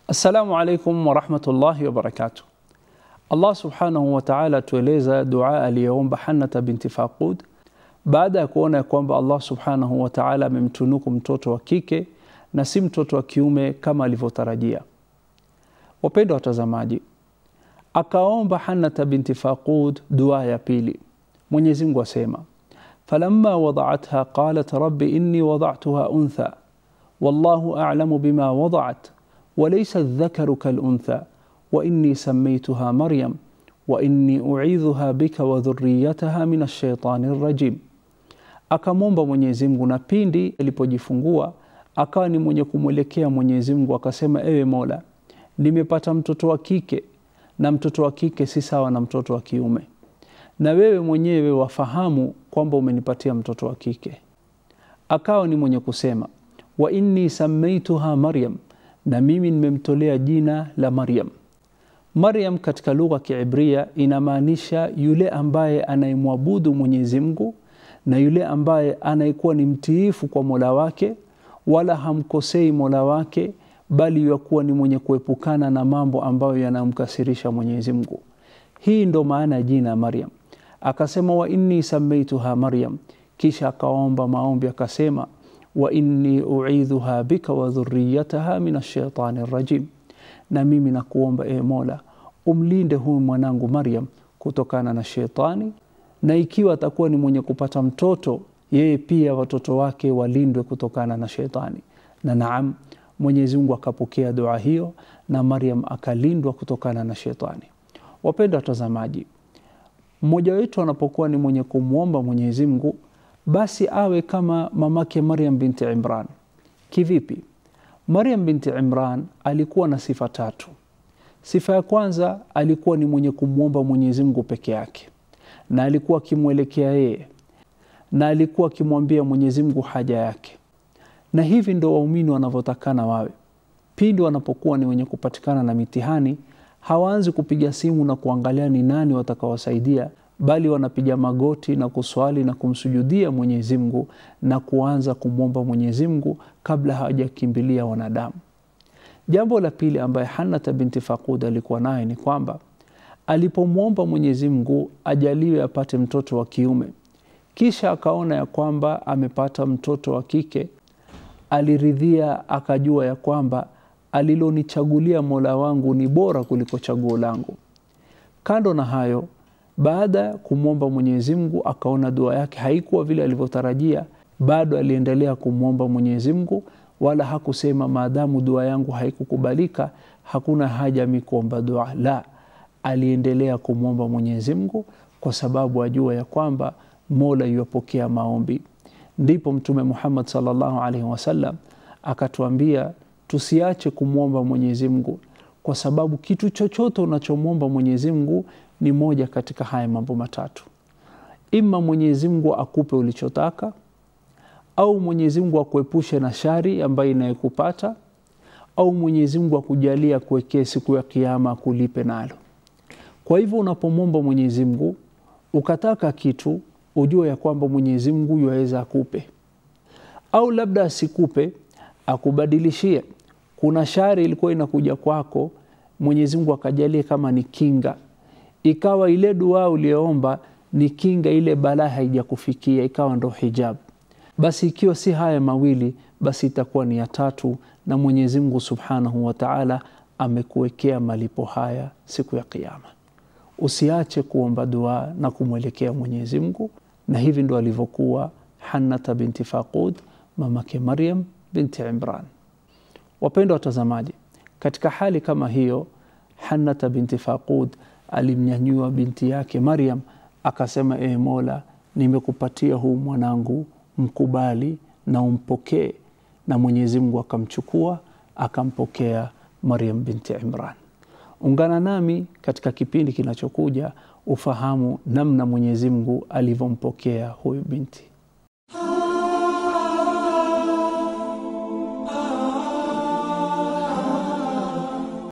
Assalamu alaikum warahmatullahi wabarakatuh. Allah subhanahu wa ta'ala atueleza dua aliyoomba Hannata binti Faqud baada ya kuona ya kwamba Allah subhanahu wa ta'ala amemtunuku mtoto wa kike na si mtoto wa kiume kama alivyotarajia. Wapendwa watazamaji, akaomba Hannata binti Faqud dua ya pili. Mwenyezi Mungu asema, falamma wada'atha qalat rabbi inni wada'tuha untha wallahu a'lamu bima wada'at وليس الذكر كالأنثى وإني سميتها مريم وإني أعيذها بك وذريتها من الشيطان الرجيم akamwomba Mwenyezi Mungu na pindi alipojifungua akawa ni mwenye kumwelekea Mwenyezi Mungu akasema, ewe Mola, nimepata mtoto wa kike na mtoto wa kike si sawa na mtoto wa kiume, na wewe mwenyewe wafahamu kwamba umenipatia mtoto wa kike. Akawa ni mwenye kusema, wa inni samaituha Maryam, na mimi nimemtolea jina la Maryam. Maryam katika lugha ya Kiibria inamaanisha yule ambaye anayemwabudu Mwenyezi Mungu na yule ambaye anayekuwa ni mtiifu kwa Mola wake, wala hamkosei Mola wake, bali yakuwa ni mwenye kuepukana na mambo ambayo yanamkasirisha Mwenyezi Mungu. Hii ndo maana ya jina Maryam. Akasema wa inni samaituha Maryam, kisha akaomba maombi akasema wa inni uidhuha bika wa dhurriyataha min ashaitani rajim, na mimi nakuomba e Mola umlinde huyu mwanangu Maryam kutokana na shetani, na ikiwa atakuwa ni mwenye kupata mtoto, yeye pia watoto wake walindwe kutokana na shetani. Na naam, Mwenyezi Mungu akapokea dua hiyo na Maryam akalindwa kutokana na shetani. Wapendwa watazamaji, mmoja wetu anapokuwa ni mwenye kumwomba Mwenyezi Mungu basi awe kama mamake Maryam binti Imran. Kivipi? Maryam binti Imran alikuwa na sifa tatu. Sifa ya kwanza alikuwa ni mwenye kumwomba Mwenyezi Mungu peke yake, na alikuwa akimwelekea yeye, na alikuwa akimwambia Mwenyezi Mungu haja yake. Na hivi ndo waumini wanavyotakana wawe. Pindi wanapokuwa ni wenye kupatikana na mitihani, hawaanzi kupiga simu na kuangalia ni nani watakaowasaidia bali wanapiga magoti na kuswali na kumsujudia Mwenyezi Mungu na kuanza kumwomba Mwenyezi Mungu kabla hawajakimbilia wanadamu. Jambo la pili ambaye Hannata binti Faqud alikuwa naye ni kwamba alipomwomba Mwenyezi Mungu ajaliwe apate mtoto wa kiume, kisha akaona ya kwamba amepata mtoto wa kike, aliridhia, akajua ya kwamba alilonichagulia Mola wangu ni bora kuliko chaguo langu. Kando na hayo baada ya kumwomba Mwenyezi Mungu akaona dua yake haikuwa vile alivyotarajia, bado aliendelea kumwomba Mwenyezi Mungu, wala hakusema maadamu dua yangu haikukubalika hakuna haja mi kuomba dua. La, aliendelea kumwomba Mwenyezi Mungu kwa sababu ajua ya kwamba Mola yuwapokea maombi. Ndipo Mtume Muhammad sallallahu alaihi wasallam akatuambia tusiache kumwomba Mwenyezi Mungu kwa sababu kitu chochote unachomwomba Mwenyezi Mungu ni moja katika haya mambo matatu: ima Mwenyezi Mungu akupe ulichotaka, au Mwenyezi Mungu akuepushe na shari ambayo inayokupata, au Mwenyezi Mungu akujalia kuwekee siku ya Kiyama akulipe nalo. Kwa hivyo unapomwomba Mwenyezi Mungu ukataka kitu, ujue ya kwamba Mwenyezi Mungu yuwaweza akupe, au labda asikupe, akubadilishie. Kuna shari ilikuwa inakuja kwako, Mwenyezi Mungu akajalia kama ni kinga ikawa ile dua uliyoomba ni kinga, ile balaa haijakufikia, ikawa ndo hijab. Basi ikiwa si haya mawili, basi itakuwa ni ya tatu, na Mwenyezi Mungu Subhanahu wa Ta'ala amekuwekea malipo haya siku ya Kiyama. Usiache kuomba dua na kumwelekea Mwenyezi Mungu, na hivi ndo alivyokuwa Hannata binti Faqud, mamake Maryam binti Imran. Wapendwa watazamaji, katika hali kama hiyo Hannata binti Faqud alimnyanyua binti yake Maryam akasema, e Mola, nimekupatia huu mwanangu, mkubali na umpokee. Na Mwenyezi Mungu akamchukua akampokea Maryam binti Imran. Ungana nami katika kipindi kinachokuja ufahamu namna Mwenyezi Mungu alivyompokea huyu binti.